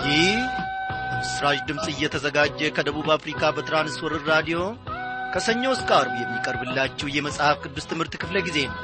ይህ ምስራች ድምፅ እየተዘጋጀ ከደቡብ አፍሪካ በትራንስወርር ራዲዮ ከሰኞ እስከ አርብ የሚቀርብላችሁ የመጽሐፍ ቅዱስ ትምህርት ክፍለ ጊዜ ነው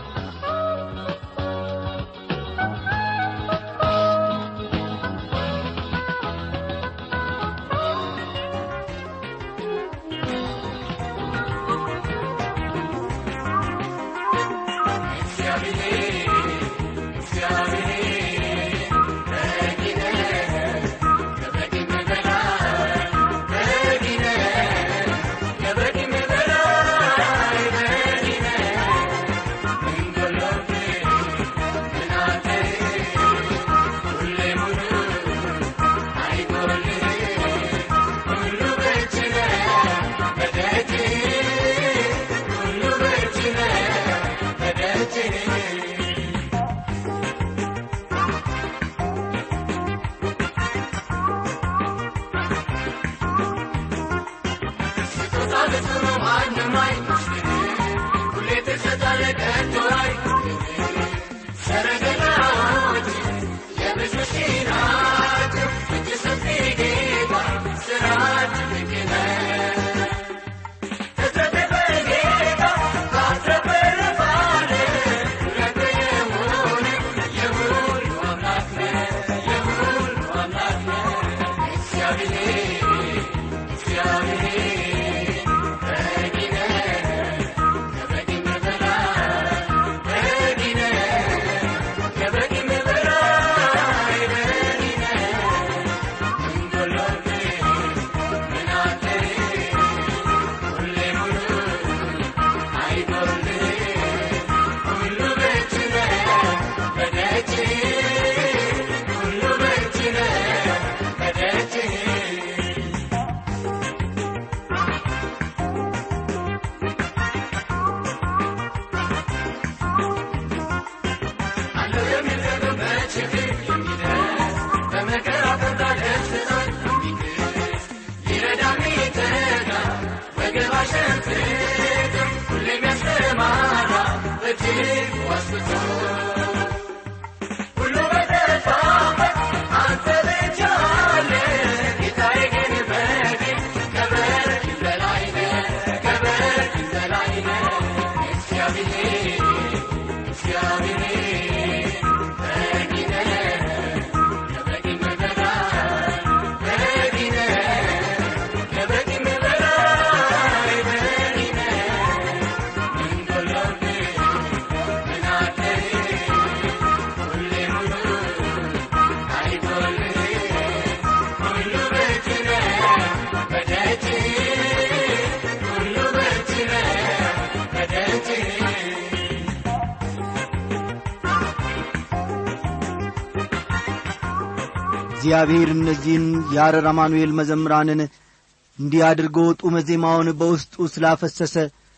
እግዚአብሔር እነዚህን የአረር አማኑኤል መዘምራንን እንዲህ አድርጎ ጡመ ዜማውን በውስጡ ስላፈሰሰ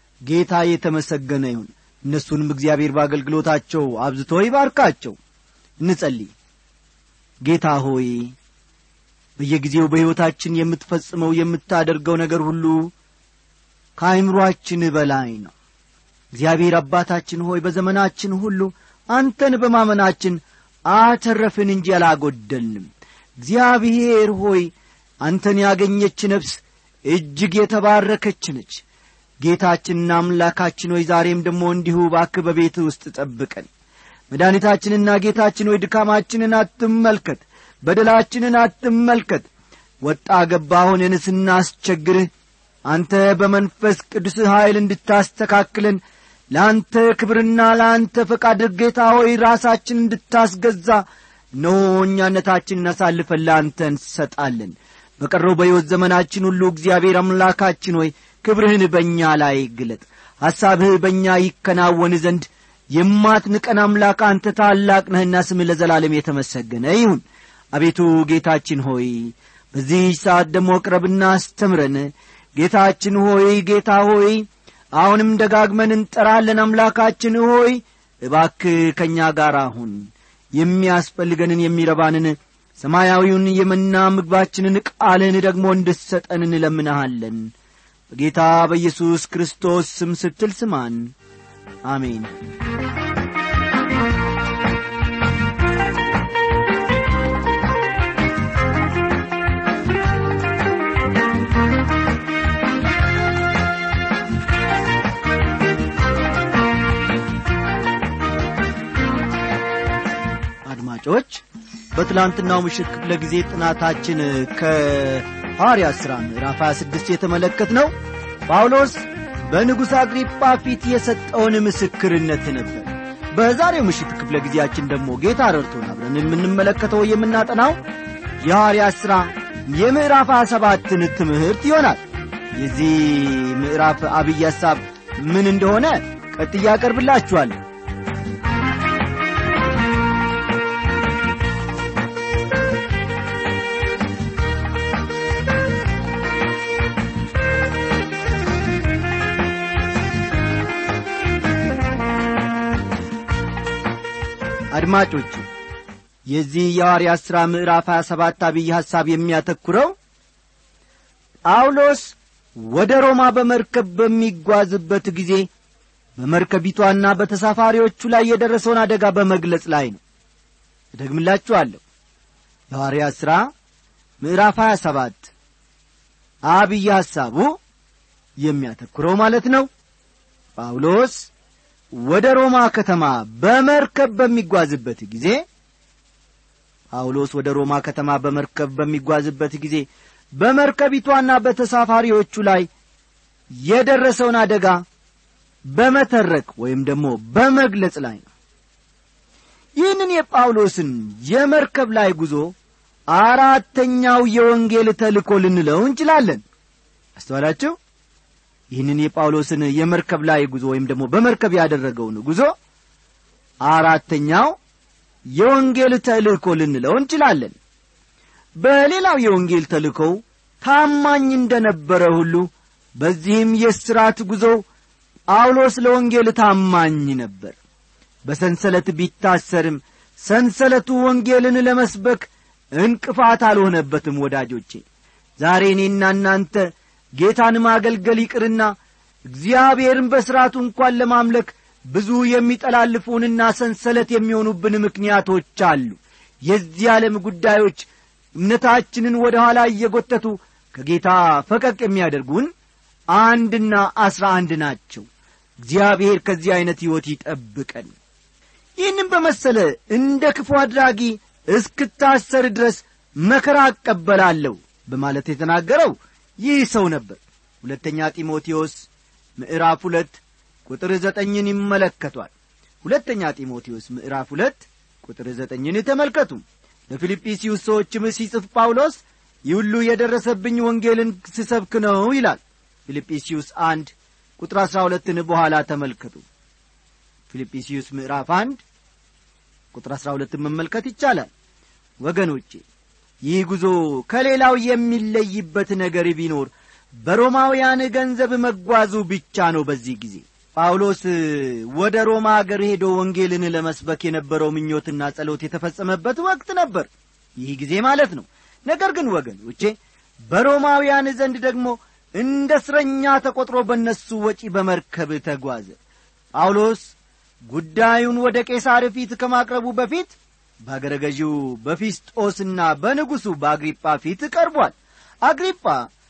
ጌታ የተመሰገነ ይሁን እነሱንም እግዚአብሔር በአገልግሎታቸው አብዝቶ ይባርካቸው እንጸልይ ጌታ ሆይ በየጊዜው በሕይወታችን የምትፈጽመው የምታደርገው ነገር ሁሉ ከአይምሮአችን በላይ ነው እግዚአብሔር አባታችን ሆይ በዘመናችን ሁሉ አንተን በማመናችን አተረፍን እንጂ አላጐደልንም እግዚአብሔር ሆይ አንተን ያገኘች ነፍስ እጅግ የተባረከች ነች ጌታችንና አምላካችን ሆይ ዛሬም ደግሞ እንዲሁ ባክ በቤት ውስጥ ጠብቀን መድኃኒታችንና ጌታችን ሆይ ድካማችንን አትመልከት በደላችንን አትመልከት ወጣ ገባ ሆነን ስናስቸግርህ አንተ በመንፈስ ቅዱስ ኀይል እንድታስተካክለን ለአንተ ክብርና ለአንተ ፈቃድ ጌታ ሆይ ራሳችን እንድታስገዛ እነሆ እኛነታችንን አሳልፈን ለአንተ እንሰጣለን በቀረው በሕይወት ዘመናችን ሁሉ እግዚአብሔር አምላካችን ሆይ ክብርህን በእኛ ላይ ግለጥ ሐሳብህ በእኛ ይከናወን ዘንድ የማትንቀን አምላክ አንተ ታላቅ ነህና ስምህ ለዘላለም የተመሰገነ ይሁን አቤቱ ጌታችን ሆይ በዚህ ሰዓት ደግሞ ቅረብና አስተምረን ጌታችን ሆይ ጌታ ሆይ አሁንም ደጋግመን እንጠራለን አምላካችን ሆይ እባክ ከእኛ ጋር አሁን የሚያስፈልገንን የሚረባንን ሰማያዊውን የመና ምግባችንን ቃልን ደግሞ እንድሰጠን እንለምንሃለን በጌታ በኢየሱስ ክርስቶስ ስም ስትል ስማን አሜን በትላንትናው ምሽት ክፍለ ጊዜ ጥናታችን ከሐዋርያ ሥራ ምዕራፍ 26 የተመለከት ነው ጳውሎስ በንጉሥ አግሪጳ ፊት የሰጠውን ምስክርነት ነበር በዛሬው ምሽት ክፍለ ጊዜያችን ደግሞ ጌታ ረድቶን አብረን የምንመለከተው የምናጠናው የሐዋርያ ሥራ የምዕራፍ 27ን ትምህርት ይሆናል የዚህ ምዕራፍ አብይ ሐሳብ ምን እንደሆነ ቀጥያ ያቀርብላችኋለሁ አድማጮች የዚህ የሐዋርያ ሥራ ምዕራፍ 27 አብይ ሐሳብ የሚያተኩረው ጳውሎስ ወደ ሮማ በመርከብ በሚጓዝበት ጊዜ በመርከቢቷና በተሳፋሪዎቹ ላይ የደረሰውን አደጋ በመግለጽ ላይ ነው እደግምላችኋለሁ የሐዋርያ ሥራ ምዕራፍ 27 አብይ ሐሳቡ የሚያተኩረው ማለት ነው ጳውሎስ ወደ ሮማ ከተማ በመርከብ በሚጓዝበት ጊዜ ጳውሎስ ወደ ሮማ ከተማ በመርከብ በሚጓዝበት ጊዜ በመርከቢቷና በተሳፋሪዎቹ ላይ የደረሰውን አደጋ በመተረክ ወይም ደግሞ በመግለጽ ላይ ነው ይህንን የጳውሎስን የመርከብ ላይ ጉዞ አራተኛው የወንጌል ተልኮ ልንለው እንችላለን አስተዋላችሁ ይህንን የጳውሎስን የመርከብ ላይ ጉዞ ወይም ደግሞ በመርከብ ያደረገውን ጉዞ አራተኛው የወንጌል ተልእኮ ልንለው እንችላለን በሌላው የወንጌል ተልእኮው ታማኝ እንደ ነበረ ሁሉ በዚህም የስራት ጉዞ ጳውሎስ ለወንጌል ታማኝ ነበር በሰንሰለት ቢታሰርም ሰንሰለቱ ወንጌልን ለመስበክ እንቅፋት አልሆነበትም ወዳጆቼ ዛሬ እኔና እናንተ ጌታን ማገልገል ይቅርና እግዚአብሔርን በሥርዓቱ እንኳን ለማምለክ ብዙ የሚጠላልፉንና ሰንሰለት የሚሆኑብን ምክንያቶች አሉ የዚህ ዓለም ጉዳዮች እምነታችንን ወደ ኋላ እየጐተቱ ከጌታ ፈቀቅ የሚያደርጉን አንድና አስራ አንድ ናቸው እግዚአብሔር ከዚህ ዐይነት ሕይወት ይጠብቀን ይህንም በመሰለ እንደ ክፉ አድራጊ እስክታሰር ድረስ መከራ አቀበላለሁ በማለት የተናገረው ይህ ሰው ነበር ሁለተኛ ጢሞቴዎስ ምዕራፍ ሁለት ቁጥር ዘጠኝን ይመለከቷል ሁለተኛ ጢሞቴዎስ ምዕራፍ ሁለት ቁጥር ዘጠኝን ተመልከቱ ለፊልጵስዩስ ሰዎችም ሲጽፍ ጳውሎስ ይህ ሁሉ የደረሰብኝ ወንጌልን ስሰብክ ነው ይላል ፊልጵስዩስ አንድ ቁጥር አሥራ ሁለትን በኋላ ተመልከቱ ፊልጵስዩስ ምዕራፍ አንድ ቁጥር አሥራ ሁለትን መመልከት ይቻላል ወገኖቼ ይህ ጉዞ ከሌላው የሚለይበት ነገር ቢኖር በሮማውያን ገንዘብ መጓዙ ብቻ ነው በዚህ ጊዜ ጳውሎስ ወደ ሮማ አገር ሄዶ ወንጌልን ለመስበክ የነበረው ምኞትና ጸሎት የተፈጸመበት ወቅት ነበር ይህ ጊዜ ማለት ነው ነገር ግን ወገኖቼ በሮማውያን ዘንድ ደግሞ እንደ እስረኛ ተቈጥሮ በእነሱ ወጪ በመርከብ ተጓዘ ጳውሎስ ጉዳዩን ወደ ቄሳር ፊት ከማቅረቡ በፊት በአገረ ገዢው በፊስጦስና በንጉሡ በአግሪጳ ፊት ቀርቧል አግሪጳ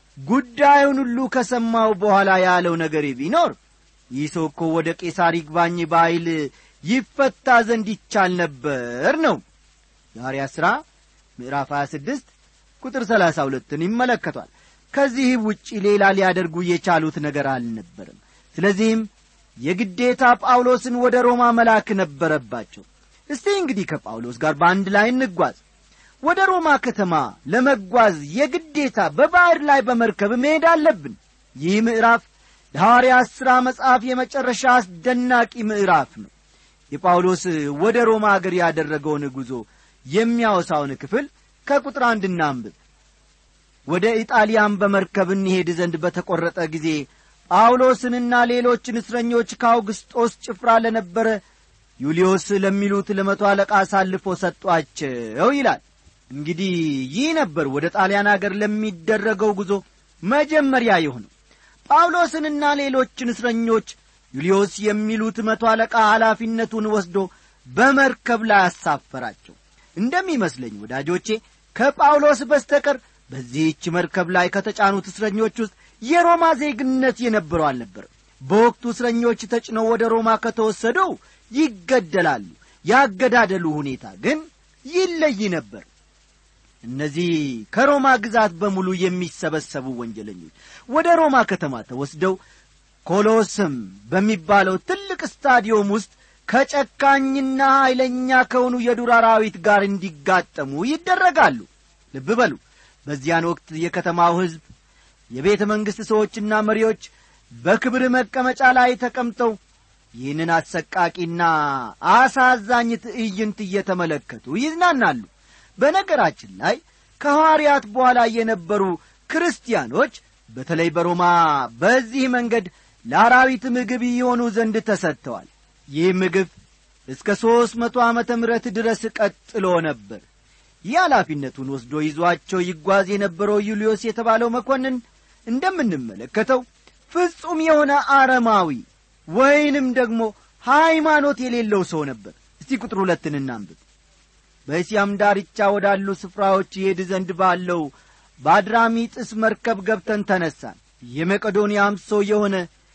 ጉዳዩን ሁሉ ከሰማው በኋላ ያለው ነገር ቢኖር ይህ ሰው እኮ ወደ ቄሳር ይግባኝ በኃይል ይፈታ ዘንድ ይቻል ነበር ነው የሐዋርያ ሥራ ምዕራፍ 26 ቁጥር 32ን ይመለከቷል ከዚህ ውጪ ሌላ ሊያደርጉ የቻሉት ነገር አልነበርም ስለዚህም የግዴታ ጳውሎስን ወደ ሮማ መላክ ነበረባቸው እስቲ እንግዲህ ከጳውሎስ ጋር በአንድ ላይ እንጓዝ ወደ ሮማ ከተማ ለመጓዝ የግዴታ በባሕር ላይ በመርከብ መሄድ አለብን ይህ ምዕራፍ ለሐዋርያ ሥራ መጽሐፍ የመጨረሻ አስደናቂ ምዕራፍ ነው የጳውሎስ ወደ ሮማ አገር ያደረገውን ጉዞ የሚያወሳውን ክፍል ከቁጥር አንድ እናንብብ ወደ ኢጣሊያን በመርከብ እንሄድ ዘንድ በተቈረጠ ጊዜ ጳውሎስንና ሌሎችን እስረኞች ከአውግስጦስ ጭፍራ ለነበረ ዩልዮስ ለሚሉት ለመቶ አለቃ አሳልፎ ሰጧቸው ይላል እንግዲህ ይህ ነበር ወደ ጣሊያን አገር ለሚደረገው ጉዞ መጀመሪያ የሆነው ጳውሎስንና ሌሎችን እስረኞች ዩልዮስ የሚሉት መቶ አለቃ ኃላፊነቱን ወስዶ በመርከብ ላይ አሳፈራቸው እንደሚመስለኝ ወዳጆቼ ከጳውሎስ በስተቀር በዚህች መርከብ ላይ ከተጫኑት እስረኞች ውስጥ የሮማ ዜግነት የነበረው አልነበርም በወቅቱ እስረኞች ተጭነው ወደ ሮማ ከተወሰዱ ይገደላሉ ያገዳደሉ ሁኔታ ግን ይለይ ነበር እነዚህ ከሮማ ግዛት በሙሉ የሚሰበሰቡ ወንጀለኞች ወደ ሮማ ከተማ ተወስደው ኮሎስም በሚባለው ትልቅ ስታዲዮም ውስጥ ከጨካኝና ኃይለኛ ከሆኑ የዱር አራዊት ጋር እንዲጋጠሙ ይደረጋሉ ልብ በሉ በዚያን ወቅት የከተማው ሕዝብ የቤተ መንግሥት ሰዎችና መሪዎች በክብር መቀመጫ ላይ ተቀምጠው ይህንን አሰቃቂና አሳዛኝ ትዕይንት እየተመለከቱ ይዝናናሉ በነገራችን ላይ ከሐዋርያት በኋላ የነበሩ ክርስቲያኖች በተለይ በሮማ በዚህ መንገድ ለአራዊት ምግብ የሆኑ ዘንድ ተሰጥተዋል ይህ ምግብ እስከ ሦስት መቶ ዓመተ ምሕረት ድረስ ቀጥሎ ነበር ይህ ኃላፊነቱን ወስዶ ይዟቸው ይጓዝ የነበረው ዩልዮስ የተባለው መኮንን እንደምንመለከተው ፍጹም የሆነ አረማዊ ወይንም ደግሞ ሃይማኖት የሌለው ሰው ነበር እስቲ ቁጥር ሁለትን እናንብብ በእስያም ዳርቻ ወዳሉ ስፍራዎች ይሄድ ዘንድ ባለው በአድራሚጥስ መርከብ ገብተን ተነሳን የመቄዶንያም ሰው የሆነ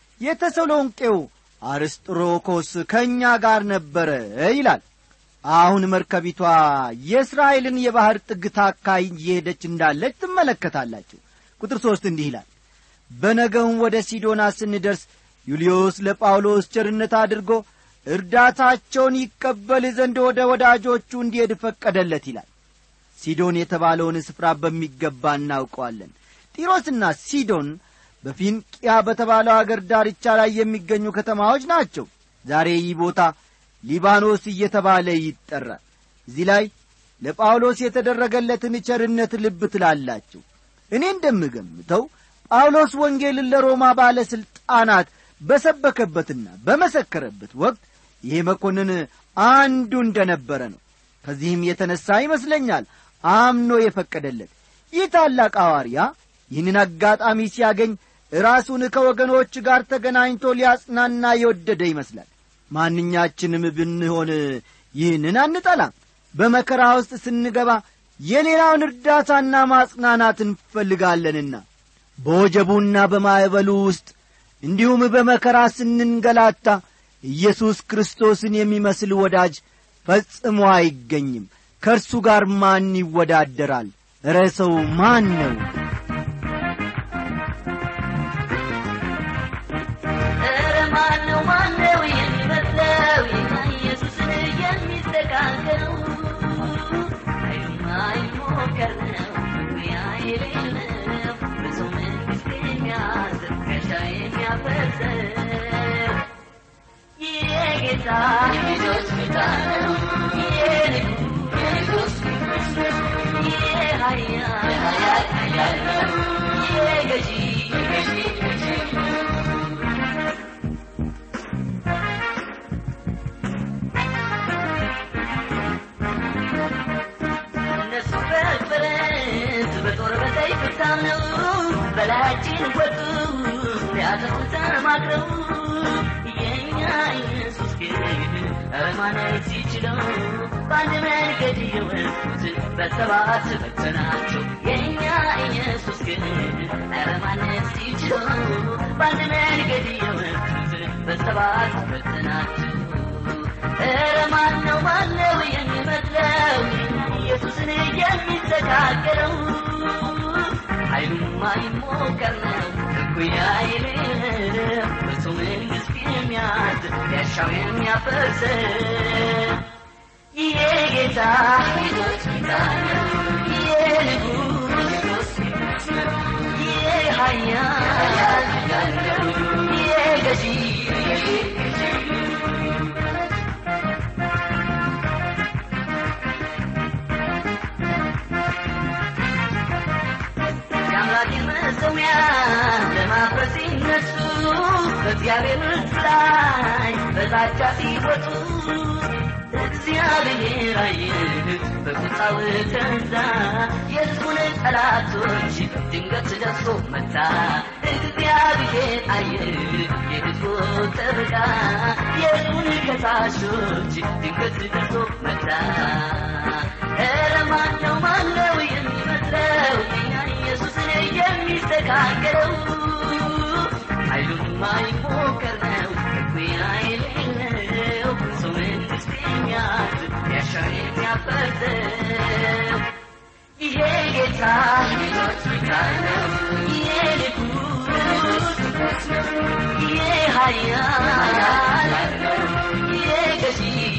የተሰሎንቄው አርስጥሮኮስ ከእኛ ጋር ነበረ ይላል አሁን መርከቢቷ የእስራኤልን የባሕር ጥግ ታካይ እየሄደች እንዳለች ትመለከታላችሁ ቁጥር ሦስት እንዲህ ይላል በነገውም ወደ ሲዶና ስንደርስ ዩልዮስ ለጳውሎስ ቸርነት አድርጎ እርዳታቸውን ይቀበል ዘንድ ወደ ወዳጆቹ እንዲሄድ ፈቀደለት ይላል ሲዶን የተባለውን ስፍራ በሚገባ እናውቀዋለን ጢሮስና ሲዶን በፊንቅያ በተባለው አገር ዳርቻ ላይ የሚገኙ ከተማዎች ናቸው ዛሬ ይህ ቦታ ሊባኖስ እየተባለ ይጠራል እዚህ ላይ ለጳውሎስ የተደረገለትን ቸርነት ልብ ትላላችሁ እኔ እንደምገምተው ጳውሎስ ወንጌልን ለሮማ ባለሥልጣናት በሰበከበትና በመሰከረበት ወቅት ይሄ መኮንን አንዱ እንደ ነበረ ነው ከዚህም የተነሣ ይመስለኛል አምኖ የፈቀደለት ይህ ታላቅ ሐዋርያ ይህንን አጋጣሚ ሲያገኝ ራሱን ከወገኖች ጋር ተገናኝቶ ሊያጽናና የወደደ ይመስላል ማንኛችንም ብንሆን ይህንን አንጠላም በመከራ ውስጥ ስንገባ የሌላውን እርዳታና ማጽናናት እንፈልጋለንና በወጀቡና በማዕበሉ ውስጥ እንዲሁም በመከራ ስንንገላታ ኢየሱስ ክርስቶስን የሚመስል ወዳጅ ፈጽሞ አይገኝም ከእርሱ ጋር ማን ይወዳደራል እረ ሰው ማን ነው ኧረ ማነው ማነው የሚመስለው ጌታ ኢየሱስን የሚስተካከለው ኃይሉማ ይሞከር ነው መግቢያ የሌለው በሰው መንግሥት የሚያዝር ጋሻ የሚያፈርሰው ይህ ጌታ የልጆች ጌታ ነው የንጉሥ የንጉሥ ይህ ኃያል ኃያል ኃያል ነው ይህ ገዢ ገዢ ገዢ እነሱ በፈረስ በጦር በሰይፍ ታምነው በላያችን ወጡ ሊያጠፉ ተማክረው የእኛ ኢየሱስ ግን ኧረ ማነስ ይችለው በአንድ መንገድ የወጡት በሰባት ፈተናቸው የእኛ ኢየሱስ ግን ኧረ ማነስ ይችለው በአንድ መንገድ የወጡት በሰባት ፈተናቸው ኧረ ማነው ማነው የሚመስለው ኢየሱስን የሚስተካከለው ኃይሉማ ይሞከር ነው እኩያ የሌለው በሰው መንግሥት የሚያዝ ያሻው የሚያፈርስ ይሄ ጌታ ጌቶች ጌታ ነው ይሄ ንጉሥ ይሄ ኃያል ኃያል ነው ይሄ ገዢ ገዢ ገዢ የአምላኬን መሠዊያ ለማፍረስ ሲነሱ በእግዚአብሔር ሕዝብ ላይ በዛቻ ሲወጡ እግዚአብሔር አየ በቁጣው ተንዛ የሕዝቡን ጠላቶች ድንገት ደርሶ መታ እግዚአብሔር አየ የሕዝቡ ጠበቃ የሕዝቡን ከሳሾች ድንገት ደርሶ መታ ኧረ ማነው ማነው የሚመስለው እኛ ኢየሱስን የሚስተካከለው ኃይሉማ ይሞከር ነው እኩያ የሌለው ሰው መንግሥት የሚያዝ ያሻው የሚያፈርሰው ጌታ ሕይወት ጌታ ነው የንጉሥ የኃያል የገዢ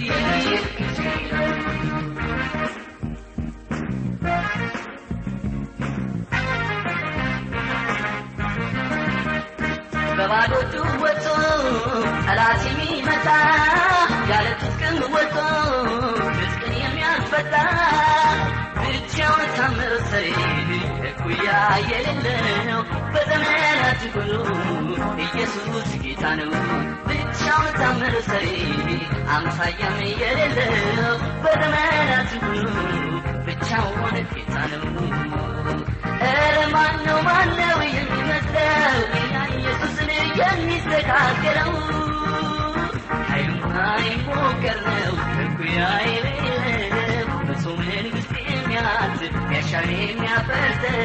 በባዶ እጁ ወጥቶ ጠላት የሚመታ ያለ ትጥቅም ወጥቶ ትጥቅን የሚያስፈታ ብቻውን ታምር ሰሪ እኩያ የሌለው በዘመናት ሁሉ ኢየሱስ ጌታ ነው። ብቻውን ታምር ሰሪ አምሳያም የሌለው በዘመናት ሁሉ ብቻውን ጌታ ነው። ኧረ ማነው ማነው የሚመስለው ጌታ ኢየሱስን የሚስተካከለው? ኃይሉ አይሞከር ነው እኩያ የሌለው በሰው መንግሥት የሚያዝ ያሻር የሚያፈርሰው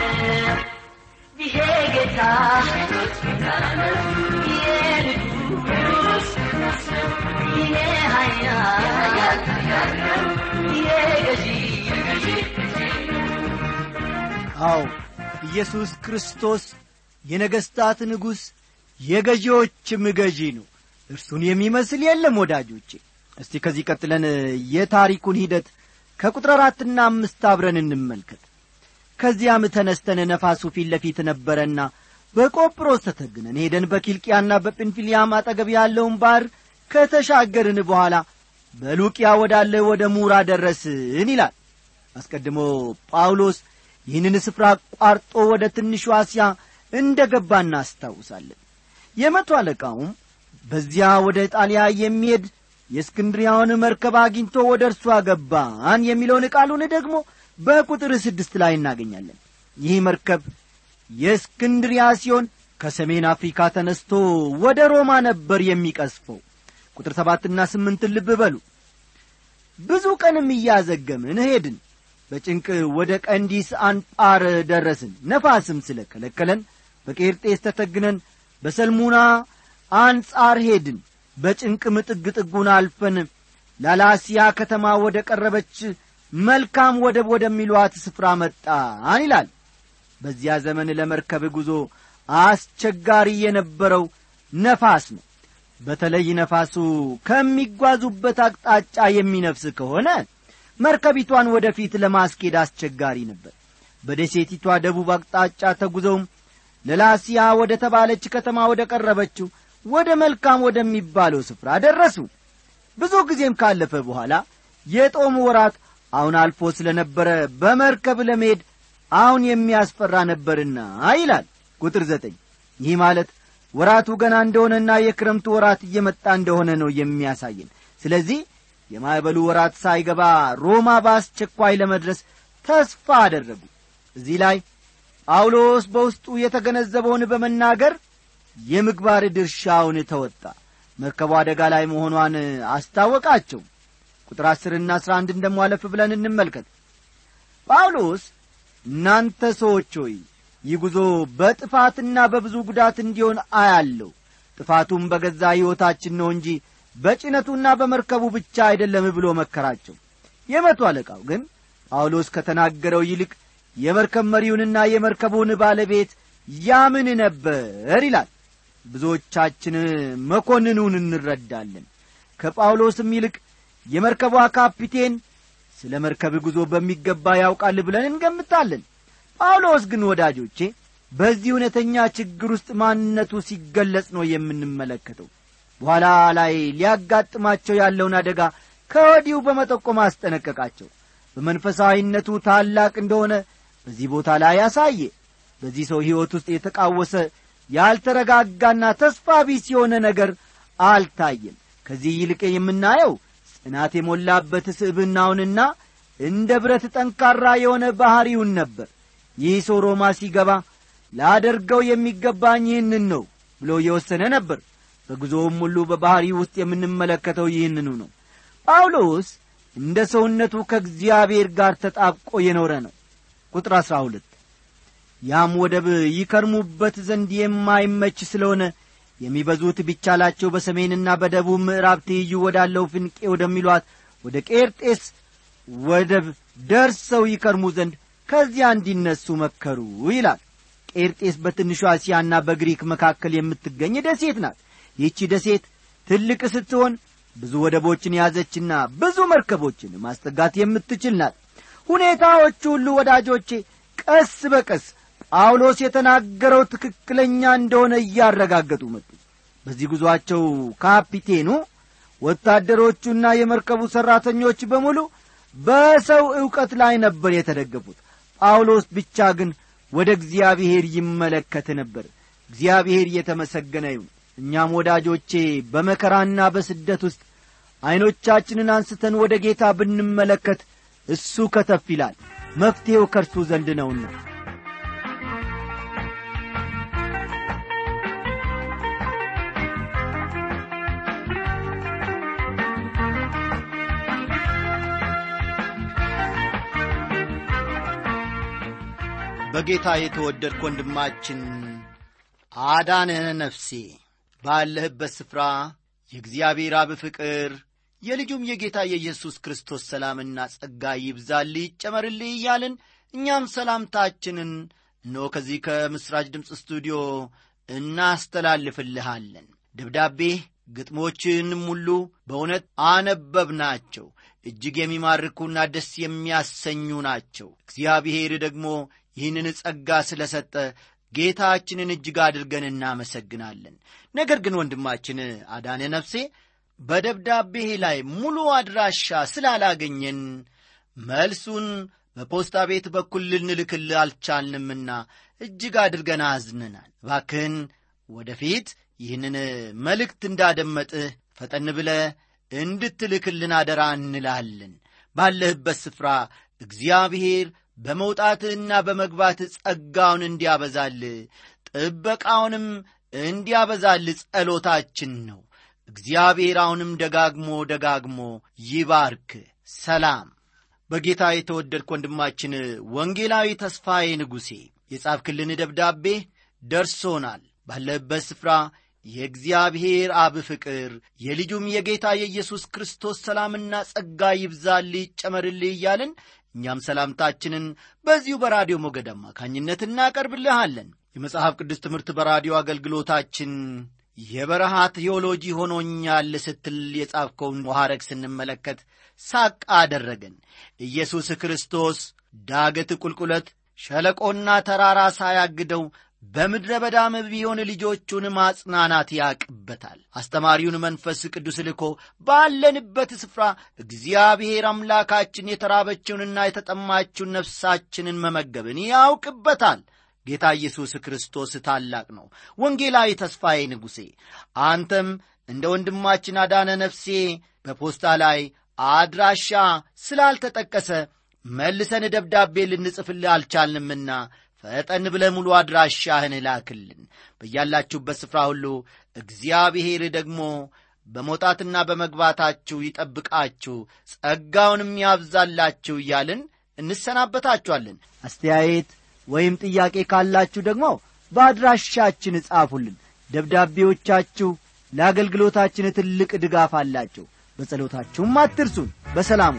ይሄ ጌታ ሕይወት ጌታ ነው የንጉሥ ይሄ ኃያል የገዢ አዎ ኢየሱስ ክርስቶስ የነገሥታት ንጉሥ የገዢዎችም ገዢ ነው እርሱን የሚመስል የለም ወዳጆቼ እስቲ ከዚህ ቀጥለን የታሪኩን ሂደት ከቁጥር አራትና አምስት አብረን እንመልከት ከዚያም ተነስተን ነፋሱ ፊት ለፊት ነበረና በቆጵሮስ ተተግነን ሄደን በኪልቅያና በጵንፊልያም አጠገብ ያለውን ባሕር ከተሻገርን በኋላ በሉቅያ ወዳለ ወደ ሙራ ደረስን ይላል አስቀድሞ ጳውሎስ ይህንን ስፍራ አቋርጦ ወደ ትንሹ አስያ እንደ ገባ እናስታውሳለን የመቶ አለቃውም በዚያ ወደ ጣሊያ የሚሄድ የእስክንድሪያውን መርከብ አግኝቶ ወደ እርሱ አገባን የሚለውን ቃሉን ደግሞ በቁጥር ስድስት ላይ እናገኛለን ይህ መርከብ የእስክንድሪያ ሲሆን ከሰሜን አፍሪካ ተነስቶ ወደ ሮማ ነበር የሚቀስፈው ቁጥር ሰባትና ስምንትን ልብ በሉ ብዙ ቀንም እያዘገምን ሄድን በጭንቅ ወደ ቀንዲስ አንጳር ደረስን ነፋስም ስለ ከለከለን በቄርጤስ ተተግነን በሰልሙና አንጻር ሄድን በጭንቅም ጥግ ጥጉን አልፈን ላላሲያ ከተማ ወደ ቀረበች መልካም ወደብ ወደሚሏት ስፍራ መጣን ይላል በዚያ ዘመን ለመርከብ ጉዞ አስቸጋሪ የነበረው ነፋስ ነው በተለይ ነፋሱ ከሚጓዙበት አቅጣጫ የሚነፍስ ከሆነ መርከቢቷን ወደፊት ለማስኬድ አስቸጋሪ ነበር በደሴቲቷ ደቡብ አቅጣጫ ተጉዘውም ለላሲያ ወደ ተባለች ከተማ ወደ ቀረበችው ወደ መልካም ወደሚባለው ስፍራ ደረሱ ብዙ ጊዜም ካለፈ በኋላ የጦም ወራት አሁን አልፎ ስለ ነበረ በመርከብ ለመሄድ አሁን የሚያስፈራ ነበርና ይላል ቁጥር ዘጠኝ ይህ ማለት ወራቱ ገና እንደሆነና የክረምቱ ወራት እየመጣ እንደሆነ ነው የሚያሳየን ስለዚህ የማዕበሉ ወራት ሳይገባ ሮማ በአስቸኳይ ለመድረስ ተስፋ አደረጉ እዚህ ላይ ጳውሎስ በውስጡ የተገነዘበውን በመናገር የምግባር ድርሻውን ተወጣ መርከቡ አደጋ ላይ መሆኗን አስታወቃቸው ቁጥር አስርና አስራ አንድ እንደሟለፍ ብለን እንመልከት ጳውሎስ እናንተ ሰዎች ሆይ ይህ ጉዞ በጥፋትና በብዙ ጉዳት እንዲሆን አያለሁ ጥፋቱም በገዛ ሕይወታችን ነው እንጂ በጭነቱና በመርከቡ ብቻ አይደለም ብሎ መከራቸው የመቶ አለቃው ግን ጳውሎስ ከተናገረው ይልቅ የመርከብ መሪውንና የመርከቡን ባለቤት ያምን ነበር ይላል ብዙዎቻችን መኮንኑን እንረዳለን ከጳውሎስም ይልቅ የመርከቧ ካፒቴን ስለ መርከብ ጉዞ በሚገባ ያውቃል ብለን እንገምታለን ጳውሎስ ግን ወዳጆቼ በዚህ እውነተኛ ችግር ውስጥ ማንነቱ ሲገለጽ ነው የምንመለከተው በኋላ ላይ ሊያጋጥማቸው ያለውን አደጋ ከወዲሁ በመጠቆም አስጠነቀቃቸው በመንፈሳዊነቱ ታላቅ እንደሆነ በዚህ ቦታ ላይ ያሳየ በዚህ ሰው ሕይወት ውስጥ የተቃወሰ ያልተረጋጋና ተስፋ ቢስ የሆነ ነገር አልታየም ከዚህ ይልቅ የምናየው ጽናት የሞላበት ስዕብናውንና እንደ ብረት ጠንካራ የሆነ ባሕሪውን ነበር ይህ ሰው ሮማ ሲገባ ላደርገው የሚገባኝ ይህንን ነው ብሎ የወሰነ ነበር በጉዞውም ሁሉ በባሕሪ ውስጥ የምንመለከተው ይህንኑ ነው ጳውሎስ እንደ ሰውነቱ ከእግዚአብሔር ጋር ተጣብቆ የኖረ ነው ቁጥር አሥራ ሁለት ያም ወደብ ይከርሙበት ዘንድ የማይመች ስለሆነ የሚበዙት ቢቻላቸው በሰሜንና በደቡብ ምዕራብ ትይዩ ወዳለው ፍንቄ ወደሚሏት ወደ ቄርጤስ ወደብ ደርሰው ይከርሙ ዘንድ ከዚያ እንዲነሱ መከሩ ይላል ቄርጤስ በትንሿ እስያና በግሪክ መካከል የምትገኝ ደሴት ናት ይህቺ ደሴት ትልቅ ስትሆን ብዙ ወደቦችን የያዘችና ብዙ መርከቦችን ማስጠጋት የምትችል ናት ሁኔታዎች ሁሉ ወዳጆቼ ቀስ በቀስ ጳውሎስ የተናገረው ትክክለኛ እንደሆነ እያረጋገጡ መጡ በዚህ ጉዞአቸው ካፒቴኑ ወታደሮቹና የመርከቡ ሠራተኞች በሙሉ በሰው ዕውቀት ላይ ነበር የተደገፉት ጳውሎስ ብቻ ግን ወደ እግዚአብሔር ይመለከት ነበር እግዚአብሔር እየተመሰገነ ይሁን እኛም ወዳጆቼ በመከራና በስደት ውስጥ ዐይኖቻችንን አንስተን ወደ ጌታ ብንመለከት እሱ ከተፍ ይላል መፍትሔው ከእርሱ ዘንድ ነውና በጌታ የተወደድክ ወንድማችን አዳነህ ነፍሴ ባለህበት ስፍራ የእግዚአብሔር አብ ፍቅር የልጁም የጌታ የኢየሱስ ክርስቶስ ሰላምና ጸጋ ይብዛልህ ይጨመርልህ እያልን እኛም ሰላምታችንን እነሆ ከዚህ ከምሥራች ድምፅ ስቱዲዮ እናስተላልፍልሃለን ደብዳቤህ ግጥሞችንም ሁሉ በእውነት አነበብናቸው እጅግ የሚማርኩና ደስ የሚያሰኙ ናቸው እግዚአብሔር ደግሞ ይህንን ጸጋ ስለ ሰጠ ጌታችንን እጅግ አድርገን እናመሰግናለን ነገር ግን ወንድማችን አዳነ ነፍሴ በደብዳቤህ ላይ ሙሉ አድራሻ ስላላገኘን መልሱን በፖስታ ቤት በኩል ልንልክል አልቻልንምና እጅግ አድርገን አዝነናል ባክህን ወደፊት ይህንን መልእክት እንዳደመጥህ ፈጠን ብለ እንድትልክልን አደራ እንላለን ባለህበት ስፍራ እግዚአብሔር በመውጣትህና በመግባትህ ጸጋውን እንዲያበዛል ጥበቃውንም እንዲያበዛል ጸሎታችን ነው እግዚአብሔር አሁንም ደጋግሞ ደጋግሞ ይባርክ ሰላም በጌታ የተወደድክ ወንድማችን ወንጌላዊ ተስፋዬ ንጉሴ የጻፍክልን ደብዳቤ ደርሶናል ባለበት ስፍራ የእግዚአብሔር አብ ፍቅር የልጁም የጌታ የኢየሱስ ክርስቶስ ሰላምና ጸጋ ይብዛልህ ይጨመርልህ እያልን እኛም ሰላምታችንን በዚሁ በራዲዮ ሞገድ አማካኝነት እናቀርብልሃለን የመጽሐፍ ቅዱስ ትምህርት በራዲዮ አገልግሎታችን የበረሃ ቴዎሎጂ ሆኖኛል ስትል የጻፍከውን ሐረግ ስንመለከት ሳቅ አደረገን ኢየሱስ ክርስቶስ ዳገት ቁልቁለት ሸለቆና ተራራ ሳያግደው በምድረ በዳም ቢሆን ልጆቹን ማጽናናት ያቅበታል አስተማሪውን መንፈስ ቅዱስ ልኮ ባለንበት ስፍራ እግዚአብሔር አምላካችን የተራበችውንና የተጠማችውን ነፍሳችንን መመገብን ያውቅበታል ጌታ ኢየሱስ ክርስቶስ ታላቅ ነው ወንጌላዊ ተስፋዬ ንጉሴ አንተም እንደ ወንድማችን አዳነ ነፍሴ በፖስታ ላይ አድራሻ ስላልተጠቀሰ መልሰን ደብዳቤ ልንጽፍልህ አልቻልንምና ፈጠን ብለ ሙሉ አድራሻህን ላክልን በያላችሁበት ስፍራ ሁሉ እግዚአብሔር ደግሞ በመውጣትና በመግባታችሁ ይጠብቃችሁ ጸጋውንም ያብዛላችሁ እያልን እንሰናበታችኋለን አስተያየት ወይም ጥያቄ ካላችሁ ደግሞ በአድራሻችን እጻፉልን ደብዳቤዎቻችሁ ለአገልግሎታችን ትልቅ ድጋፍ አላቸው በጸሎታችሁም አትርሱን በሰላሙ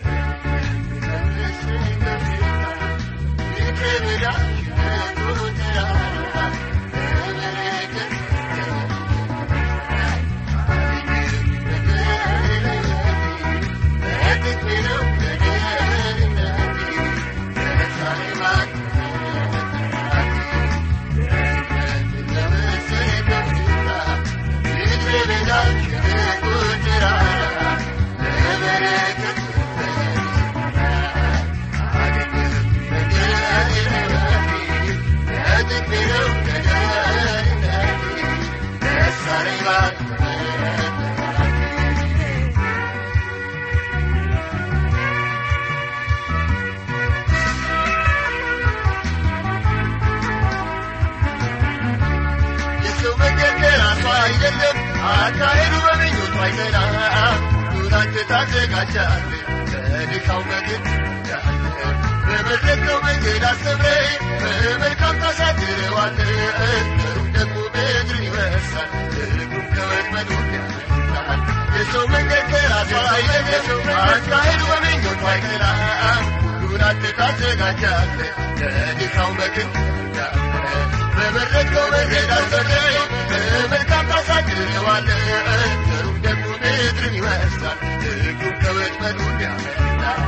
አይደለም አካሄዱ በምኞቱ አይዘና ኑራንተ ታዘጋጃለ በድካው መግድ በመረጥነው መንገድ አስተምረ በመልካም ታሳድረዋለ ሩም ደግሞ ምድርን ይወርሳል እግሩም ከወጥመዱ ያመልጣል የሰው መንገድ ከራሱ አይደለም አካሄዱ በምኞቱ አይዘና ቤቱን አንተ ታዘጋጃለህ ለድካው መክን በመረጥከው መንገድ አሰረኝ በመልካም ታሳድረዋለህ ዘሩም ደግሞ ምድርን ይወርሳል እግሩም ከወጥመዱ ያመልጣል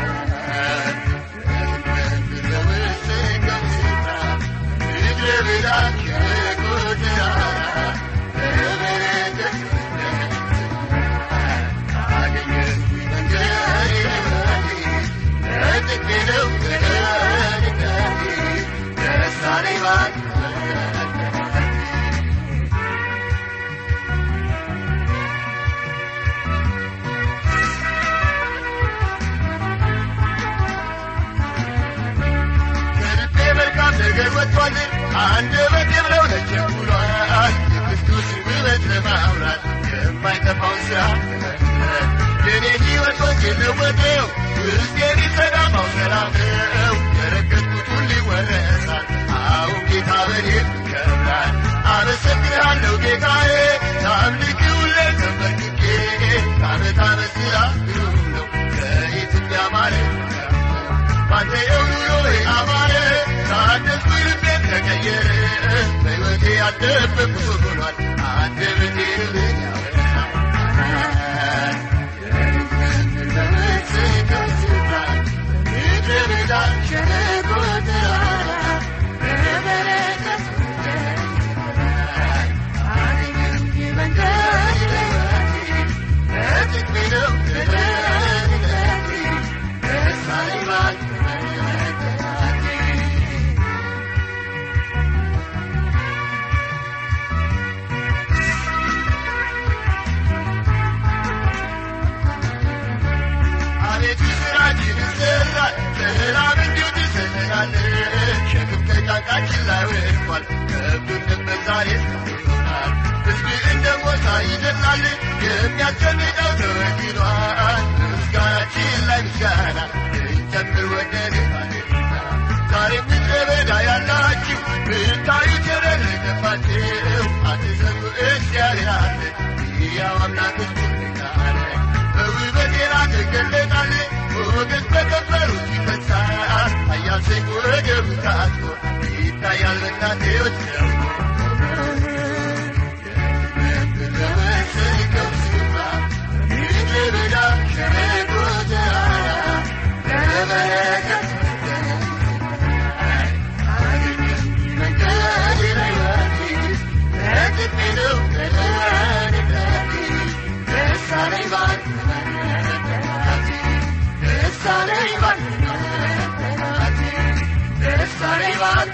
ምድረ በዳ ሸለቆ ተራራ በበረከት ከልቤ መልካም ነገር ወጥቷል አንደበቴ ብለው ተቸኩሏል የክርስቶስን ውበት ለማውራት የማይጠፋውን ሥራ የኔ ሕይወት ወንጌል ለወጠው ውስጤን ይሰዳማው ሰላም ነው የረገጥኩት ሁሉ ይወረሳል አሁን ጌታ በኔ ይከብራል አመሰግንሃለሁ ጌታዬ ታምልክ ሁሌ ተንበርክኬ ከዓመት ዓመት ሥራ ግሩም ነው ከኢትዮጵያ ማለት ባንተ የኑሮዬ አማረ ታደስኩ ልቤ ተቀየረ በሕይወቴ ያልጠበቅኩት ሆኗል አንደበቴ ልብን ያበራል አቤቱ ስራችን ይሰራል ሰላም እንዲሁ ትሰጠናለህ ሸክም ከጫንቃችን ላይ ወድቋል ከብዱንም ዛሬ ይሆናል ሕዝብ እንደ ሞታ ይደላል የሚያስጨንቀው ተወግዷል ምስጋናችን ላይ ምስጋና እንጨምር ወደድሃልና ዛሬ ምድረ በዳ ያላችሁ ብታዩ ተረረገባችሁ አትዘኑ እግዚአብሔር አለ ሕያው አምላክ ትልቃለ በውበት የራቀ ገለጣል ሞገስ በከበሩት ይፈሳል ኃያል ሰይፍ ወገቡ ታጥቆ ይታያል በእናቴዎች ደግሞ በመሰከው ስፍራ ምድረ በዳ ሸለቆ ተራራ በበረከት መንገድ ላይ ወርድ ረግጥ ነው ተደረገ ደሳለኝ ባል ደሳለኝ ባል ደሳለኝ ባል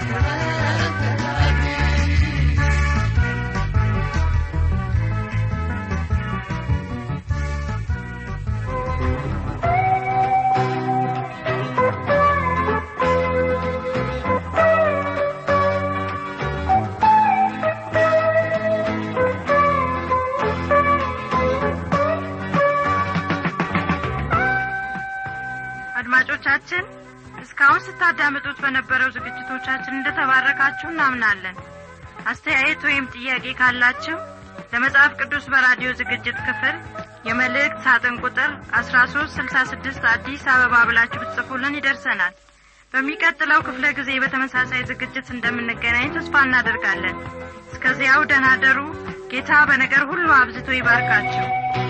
አድማጮቻችን እስካሁን ስታዳምጡት በነበረው ዝግጅቶቻችን እንደተባረካችሁ እናምናለን አስተያየት ወይም ጥያቄ ካላችሁ ለመጽሐፍ ቅዱስ በራዲዮ ዝግጅት ክፍል የመልእክት ሳጥን ቁጥር አስራ ሶስት ስልሳ ስድስት አዲስ አበባ ብላችሁ ብትጽፉልን ይደርሰናል በሚቀጥለው ክፍለ ጊዜ በተመሳሳይ ዝግጅት እንደምንገናኝ ተስፋ እናደርጋለን እስከዚያው ደህና ደሩ ጌታ በነገር ሁሉ አብዝቶ ይባርካችሁ